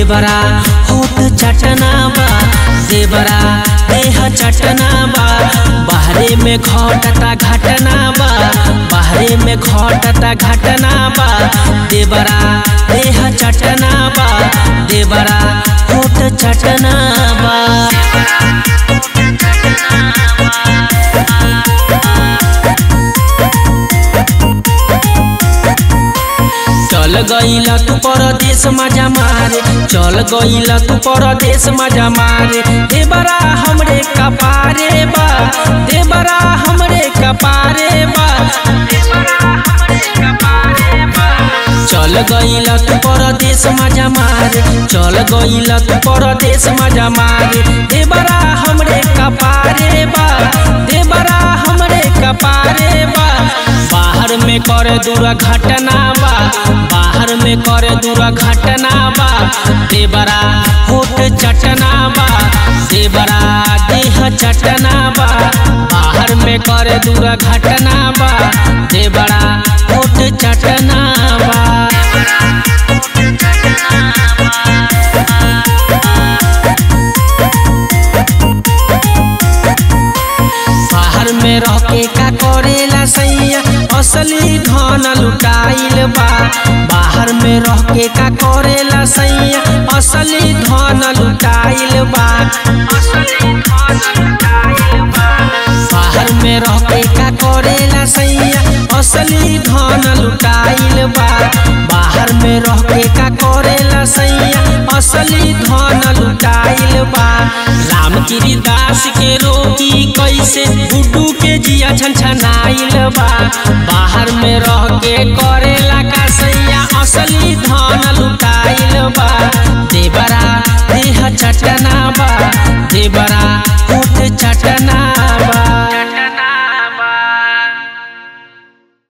देवरा होठ चटना बा देवरा देह चटना बा बाहरे में घटता घटना बा बाहरे में घटता घटना बा देवरा देह चटना बा देवरा होठ चटना बा चल गईला तू परदेश मजा मारे चल गईला तू परदेश मजा मारे देवरा हमरे कपारे बा देवरा हमरे कपारे बा चल गईला तू परदेश मजा मारे चल गईला तू परदेश मजा मारे देवरा हमरे कपारे बा देवरा हमरे कपारे बा बाहर में करे दूर घटना बा बाहर में करे दूर घटना बा देवरा होठ चटना बा देवरा देह चटना बा बाहर में करे दूर घटना बा देवरा होठ चटना बा बाहर में रह के का करेला सैया असली धन लुटाइल बा बाहर में रह के का करेला सैया असली धन लुटाइल बा बाहर में रह के का करेला सैया असली धन लुटाइल बा बाहर में रह के का करेला सैया असली धन लुटाइल बा रामगिरी दास के रोगी कैसे गुड्डू के जिया छनछनाइल बा बाहर में रह के करेला का सैया असली धन लुटाइल बा देवरा देह चटना बा देवरा होठ चटना